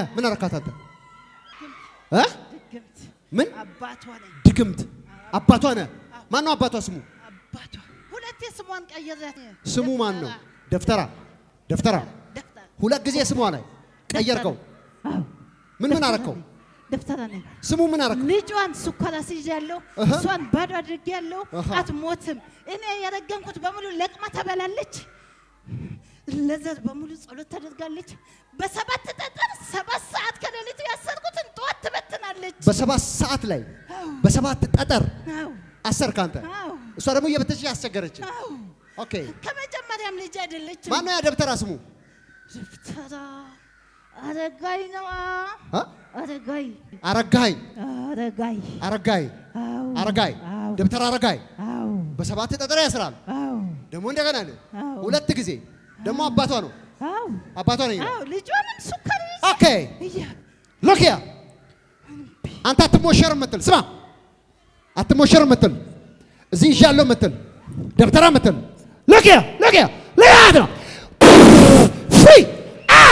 ምን አረካት አንተ እ ድግምት ምን አባቷ ነኝ። ድግምት አባቷ ነህ ማን ነው አባቷ ስሙ አባቷ ሁለቴ ስሟን ቀየራት። ስሙ ማን ነው ደፍተራ ደፍተራ ደፍተራ ሁለት ጊዜ ስሟ ላይ ቀየርከው አዎ፣ ምን ምን አረከው ደፍተራ ነኝ። ስሙ ምን አረከው ልጇን ስኳር አስይዣለሁ። እህ። እሷን ባዶ አድርጌያለሁ። እህ። አትሞትም። እኔ የረገምኩት በሙሉ ለቅማ ተበላለች። ለዘር በሙሉ ጸሎት ታደርጋለች። በሰባት ጠጠር ሰባት ሰዓት ከሌሊቱ ያሰርኩትን ጠዋት ትበትናለች። በሰባት ሰዓት ላይ በሰባት ጠጠር አዎ፣ አሰርክ አንተ አዎ፣ እሷ ደግሞ እየበተች ያስቸገረች አዎ። ኦኬ ከመጀመሪያም ልጅ አይደለችም። ማን ነው ያ ደብተራ ስሙ ደፍተራ አረጋይ ነዋ። አ? አረጋይ አረጋይ አረጋይ አረጋይ አዎ አረጋይ አዎ ደብተራ አረጋይ አዎ በሰባት ጠጠር ያስራል አዎ ደግሞ እንደገና ነው አዎ ሁለት ጊዜ ደግሞ አባቷ ነው አዎ አባቷ ነው ይላል አዎ ልጇንም ሱካር ይዛ ኦኬ እያ- ሎኪያ አንተ አትሞሸር ምትል ስማ አትሞሸር ምትል እዚህ ይዣለሁ ምትል ደብተራ ምትል ሎኪያ ሎኪያ ሎኪያ ነው ፍሪ አ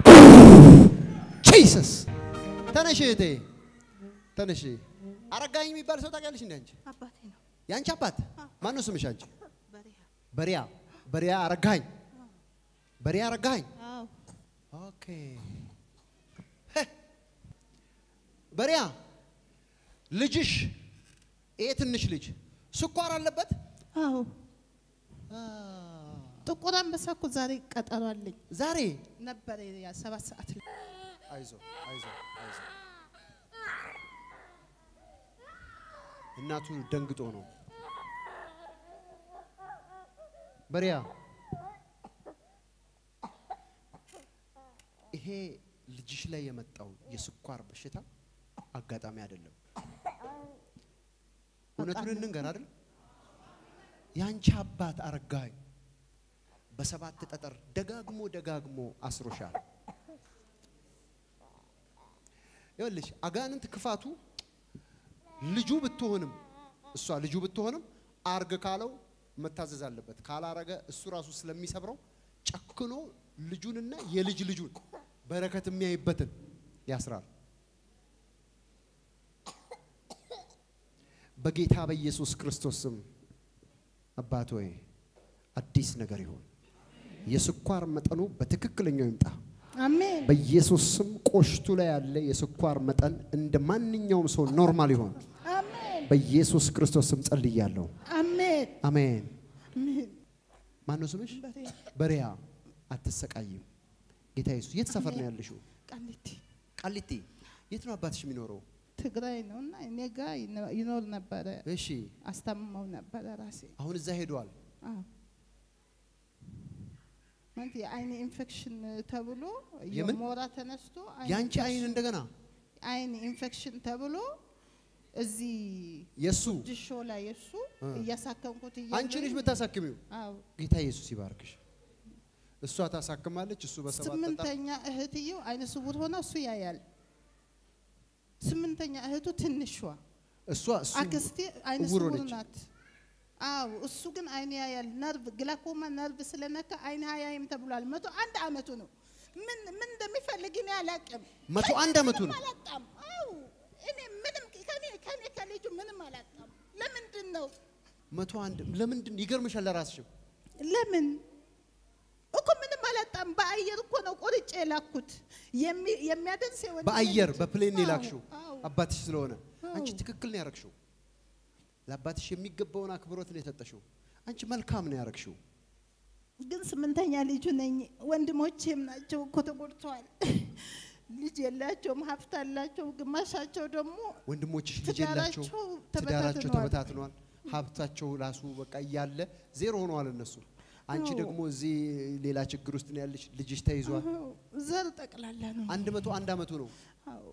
ጂሰስ ተነሽ እህቴ ተነሽ አረጋኝ የሚባል ሰው ታውቂያለሽ እንዴ አንቺ አባቴ ነው የአንቺ አባት ማን ነው ስምሽ አንቺ በሪያ በሪያ በሪያ አረጋኝ በሪያ አረጋኝ አዎ ኦኬ ሄ፣ በሪያ ልጅሽ ይሄ ትንሽ ልጅ ስኳር አለበት አዎ አ፣ ጥቁር አንበሳ እኮ ዛሬ ቀጠሮ አለኝ ዛሬ ነበረ ያ ሰባት ሰዓት ላይ አይዞ አይዞ አይዞ እናቱ ደንግጦ ነው በሪያ ይሄ ልጅሽ ላይ የመጣው የስኳር በሽታ አጋጣሚ አይደለም እውነቱን እንንገር አይደል ያንቺ አባት አረጋኝ በሰባት ጠጠር ደጋግሞ ደጋግሞ አስሮሻል ይኸውልሽ አጋንንት ክፋቱ ልጁ ብትሆንም እሷ ልጁ ብትሆንም አርግ ካለው መታዘዝ አለበት። ካላረገ እሱ ራሱ ስለሚሰብረው ጨክኖ ልጁንና የልጅ ልጁን በረከት የሚያይበትን ያስራል። በጌታ በኢየሱስ ክርስቶስ ስም አባት ሆይ አዲስ ነገር ይሁን። የስኳር መጠኑ በትክክለኛው ይምጣ። አሜን በኢየሱስ ስም ቆሽቱ ላይ ያለ የስኳር መጠን እንደ ማንኛውም ሰው ኖርማል ይሆን። አሜን በኢየሱስ ክርስቶስ ስም ጸልያለሁ። አሜን አሜን። አሜን ማን ነው ስምሽ? በሪያ በሪያ አትሰቃይም። ጌታ ኢየሱስ የት ሰፈር ነው ያለሽው? ቃሊቲ ቃሊቲ። የት ነው አባትሽ የሚኖረው? ትግራይ ነው እና እኔ ጋ ይኖ- ይኖር ነበረ እሺ፣ አስታምመው ነበረ ራሴ አሁን እዛ ሄደዋል። አዎ ማለት የአይን ኢንፌክሽን ተብሎ የምን? የሞራ ተነስቶ አይን ያንቺ አይን ኢንፌክሽን- እንደገና አይን ኢንፌክሽን ተብሎ እዚህ የሱ ድሾ ላይ የሱ እ። እያሳከምኩት አንቺ ልጅ የምታሳክሚው አዎ ጌታ ኢየሱስ ይባርክሽ። እሷ ታሳክማለች፣ እሱ በሰባት ጠጠር ስምንተኛ እህትየው አይነ ስውር ሆና እሱ ያያል። ስምንተኛ እህቱ ትንሿ እሷ እሱ አክስቴ አይነ እውር ስውር ሆነች። ናት። አዎ እሱ ግን አይን ያያል። ነርቭ ግላኮማ ነርቭ ስለነካ አይን አያይም ተብሏል። መቶ አንድ አመቱ ነው። ምን ምን እንደሚፈልግ እኔ አላውቅም። መቶ አንድ አመቱ ነው። ምንም አላጣም። አዎ እኔ ምንም ከኔ ከኔ ከልጁ ምንም አላጣም። ለምንድን ነው መቶ አንድ ለምንድን ይገርምሻል? ለራስሽም ለምን እኮ ምንም አላጣም። በአየር እኮ ነው ቆርጬ የላኩት የሚ- የሚያደርስ የወንድ በአየር ልጅ። በፕሌን አዎ፣ የላክሽው አዎ። አባትሽ ስለሆነ አንቺ አዎ። ትክክል ነው ያረግሽው። ለአባትሽ የሚገባውን አክብሮት ነው የሰጠሽው። አንቺ መልካም ነው ያረግሽው። ግን ስምንተኛ ልጁ ነኝ። ወንድሞቼም ናቸው እኮ ተጎድተዋል። ልጅ የላቸውም፣ ሀብት አላቸው። ግማሻቸው ደግሞ ወንድሞችሽ ልጅ ትዳራቸው የላቸው፣ ትዳራቸው ተበታትነዋል። ተበታትኗል። ሀብታቸው ራሱ በቃ እያለ ዜሮ ሆነዋል እነሱ። አንቺ አዎ። ደግሞ እዚህ ሌላ ችግር ውስጥ ነው ያለሽ። ልጅሽ ተይዟል። አዎ፣ ዘር ጠቅላላ ነው። አንድ መቶ አንድ አመቱ ነው። አዎ።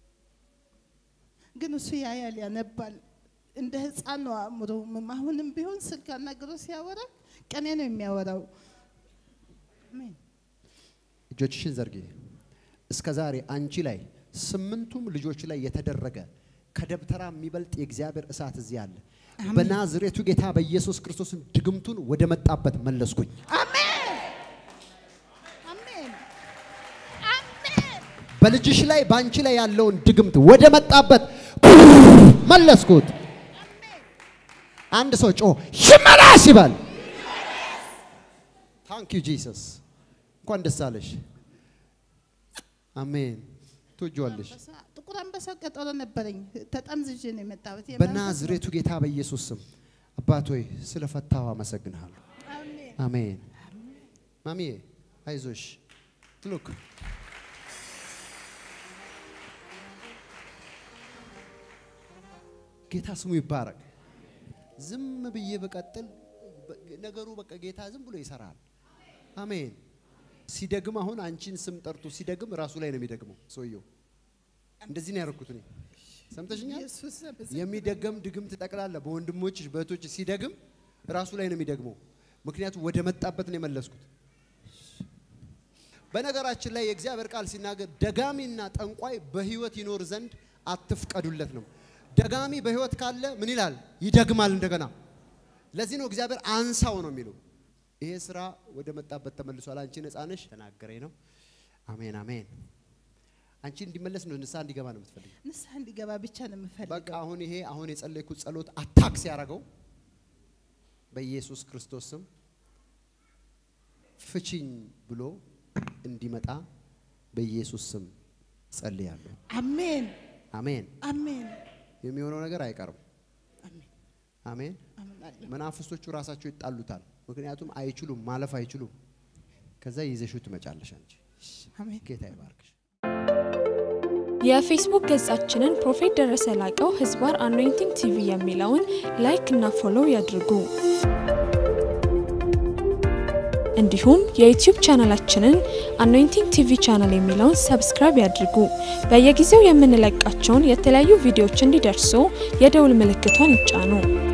ግን እሱ ያያል፣ ያነባል። እንደ ህፃን ነው አእምሮ። አሁንም ቢሆን ስልክ አናግሮ ሲያወራ ቀኔ ነው የሚያወራው። አሜን። እጆችሽን ዘርጊ። እስከ ዛሬ አንቺ ላይ ስምንቱም ልጆች ላይ የተደረገ ከደብተራ የሚበልጥ የእግዚአብሔር እሳት እዚህ አለ። በናዝሬቱ ጌታ በኢየሱስ ክርስቶስም ድግምቱን ወደ መጣበት መለስኩኝ። አሜን። አሜን። አሜን። በልጅሽ ላይ በአንቺ ላይ ያለውን ድግምት ወደ መጣበት መለስኩት። አንድ ሰው ጮ ይመለስ ይበል። ታንክ ዩ ጂሰስ። እንኳን ደስ አለሽ። አሜን። ትወጂዋለሽ። ጥቁር አንበሳ ቀጠሮ ነበረኝ። ተጠምዝዤ ነው የመጣሁት። በናዝሬቱ ጌታ በኢየሱስ ስም አባት ሆይ ስለፈታው አመሰግንሃለሁ። አሜን። አሜን። ማሚዬ አይዞሽ። ሉክ ጌታ ስሙ ይባረክ። ዝም ብዬ በቀጥል ነገሩ በቃ ጌታ ዝም ብሎ ይሰራል። አሜን። ሲደግም አሁን አንቺን ስም ጠርቶ ሲደግም ራሱ ላይ ነው የሚደግመው ሰውየው። እንደዚህ ነው ያደረኩት እኔ። ሰምተሽኛል? ኢየሱስ በዚህ የሚደገም ድግምት ጠቅላላ በወንድሞች በእህቶች ሲደግም ራሱ ላይ ነው የሚደግመው። ምክንያቱም ወደ መጣበት ነው የመለስኩት። በነገራችን ላይ የእግዚአብሔር ቃል ሲናገር ደጋሚና ጠንቋይ በህይወት ይኖር ዘንድ አትፍቀዱለት ነው። ደጋሚ በህይወት ካለ ምን ይላል? ይደግማል እንደገና። ለዚህ ነው እግዚአብሔር አንሳው ነው የሚለው። ይሄ ስራ ወደ መጣበት ተመልሷል። አንቺ ነፃ ነሽ። ተናገረኝ ነው። አሜን አሜን። አንቺ እንዲመለስ ነው ንስሐ እንዲገባ ነው የምትፈልጊው። ንስሐ እንዲገባ ብቻ ነው በቃ የምፈልገው። አሁን ይሄ አሁን የጸለይኩት ጸሎት አታክ ሲያደርገው በኢየሱስ ክርስቶስ ስም ፍቺኝ ብሎ እንዲመጣ በኢየሱስ ስም ጸልያለሁ። አሜን አሜን። አሜን የሚሆነው ነገር አይቀርም። አሜን አሜን። አምናለሁ። መናፍስቶቹ ራሳቸው ይጣሉታል። ምክንያቱም አይችሉም፣ ማለፍ አይችሉም። ከዛ ይዘሽው ትመጫለሽ አንቺ። አሜን ጌታ ይባርክሽ። የፌስቡክ ገጻችንን ፕሮፌት ደረሰ ላቀው ህዝባር አኖይንቲንግ ቲቪ የሚለውን ላይክ እና ፎሎው ያድርጉ። እንዲሁም የዩቲዩብ ቻናላችንን አኖይንቲንግ ቲቪ ቻናል የሚለውን ሰብስክራይብ ያድርጉ። በየጊዜው የምንለቃቸውን የተለያዩ ቪዲዮዎች እንዲደርሱ የደውል ምልክቷን ይጫኑ።